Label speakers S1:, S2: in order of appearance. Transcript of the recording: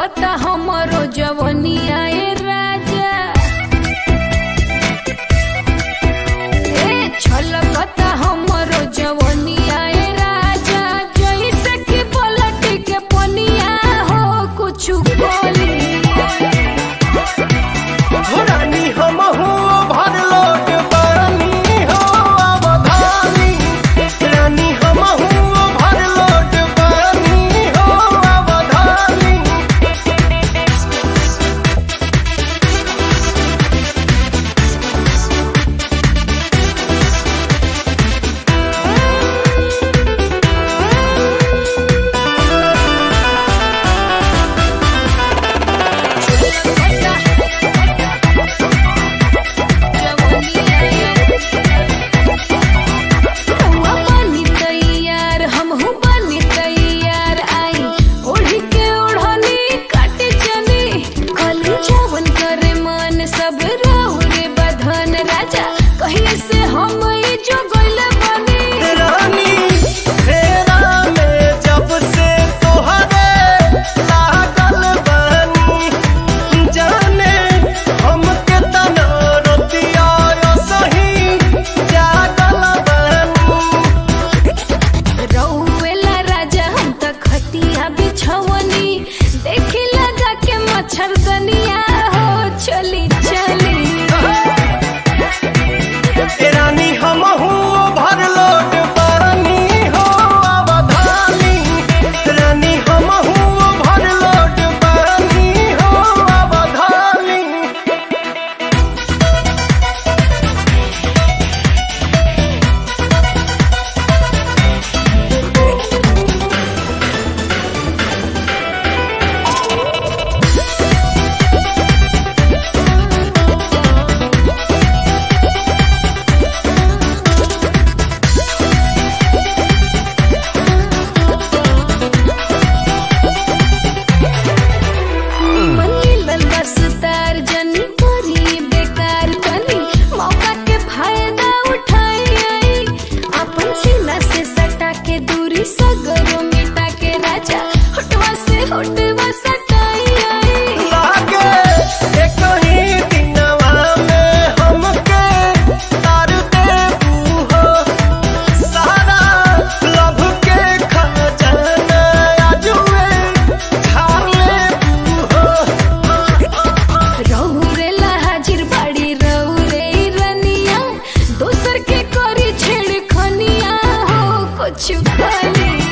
S1: छलकता हमरो जवनिया ए राजा ए छलकता हमरो जवनिया ए राजा जैसे कि पलटी के पनिया हो कुछ बोली
S2: रानी हम हो भर लोट पानी हो अवधानी रानी हम हो भर लोट पानी हो अवधानी
S1: बनी तैयार हमहू बनी तैयार आई ओढ़ी के ओढ़नी काट चली कली जवन करे मन सब रहु रे बधन राजा कहीं से हम ई जो गइल बनी
S2: रानी फेरा में जब से तोहरे लागल बानी जाने हमके तना रोतिया सही जागल बानी
S1: रउवेला राजा हम त खटिया बिछवनी देखी लगा के मच्छरदनिया हो चली चली
S2: ए रानी हम हूँ भर लोट पानी हो अवधानी रानी हम हूँ भर लोट पानी हो अवधानी
S1: मनी बस तार जनी करी बेकार कनी मौका के फायदा उठाई आई अपन सीना से सटा के दूरी सगरो मिटा के राजा होटवा से होटवा सटाई आई
S2: लागे एक ही दिनवा में हमके तार देबू हो सारा लभ के खजाना आजुए खा लेबू हो
S1: रहुरेला हाजिर बाड़ी रहुरे रनिया दोसर के करी छेड़ खनिया हो कुछ कली